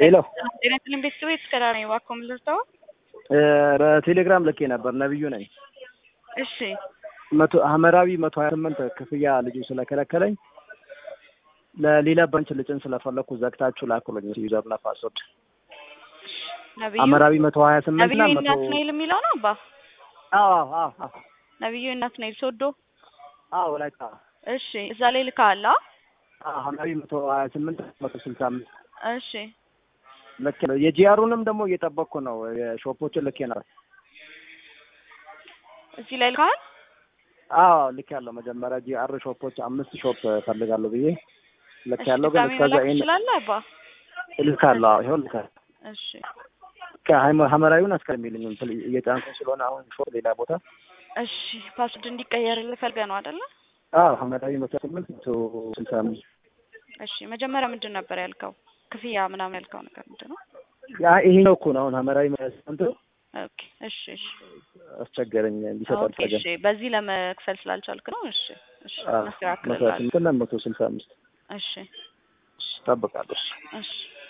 ሄሎ ጤና ይስጥልኝ ቤተሰቦች እስከ ዳር ነኝ። እባክዎ ምን ልርዳዎ? በቴሌግራም ልኬ ነበር። ነብዩ ነኝ። እሺ መቶ ሐመራዊ መቶ ሀያ ስምንት ክፍያ ልጁ ስለከለከለኝ ለሌላ ባንክ ልጭን ስለፈለኩ ዘግታችሁ ላኩልኝ ዩዘርና ፓስወርድ። ነብዩ ሐመራዊ መቶ ሀያ ስምንት ነብዩ እና መቶ ናትናኤል የሚለው ነው አባ አዎ አዎ አዎ ነብዩ ናትናኤል ሶዶ። አዎ ወላይታ እሺ እዛ ላይ ልካላ። አዎ ሐመራዊ መቶ ሀያ ስምንት መቶ ስልሳ አምስት እሺ ልክ ነው። የጂአሩንም ደግሞ እየጠበቅኩ ነው። የሾፖችን ልኬ ነበር። እዚህ ላይ ልካል። አዎ ልክ ያለው መጀመሪያ ጂአር ሾፖች አምስት ሾፕ ፈልጋለሁ ብዬ ልክ ያለው ግን ድጋሚ እስከዛ መላክ ይሄን ትችላለህ አባ? ልካለሁ። አዎ ይኸው ልካለሁ። እሺ ሐመራዊውን አስቀሚልኝ እየጫንኩኝ ስለሆነ አሁን ሾፕ ሌላ ቦታ እሺ ፓስወርድ እንዲቀየርልህ ፈልገህ ነው አይደለ? አዎ ሐመራዊ መቶ ስምንት መቶ ስልሳ አምስት እሺ መጀመሪያ ምንድን ነበር ያልከው? ክፍያ ምናምን ያልከው ነገር ምንድን ነው? ያ ይሄኛው እኮ ነው አሁን ሐመራዊ መቶ ስምንት ኦኬ እሺ እሺ አስቸገረኝ እንዲሰጥ ኦኬ አልፈለገም። እሺ በዚህ ለመክፈል ስላልቻልክ ነው። እሺ እሺ አዎ መቶ እናስተካክልልሃለን። ስምንት እና መቶ ስልሳ አምስት እሺ እጠብቃለሁ። እሺ። እሺ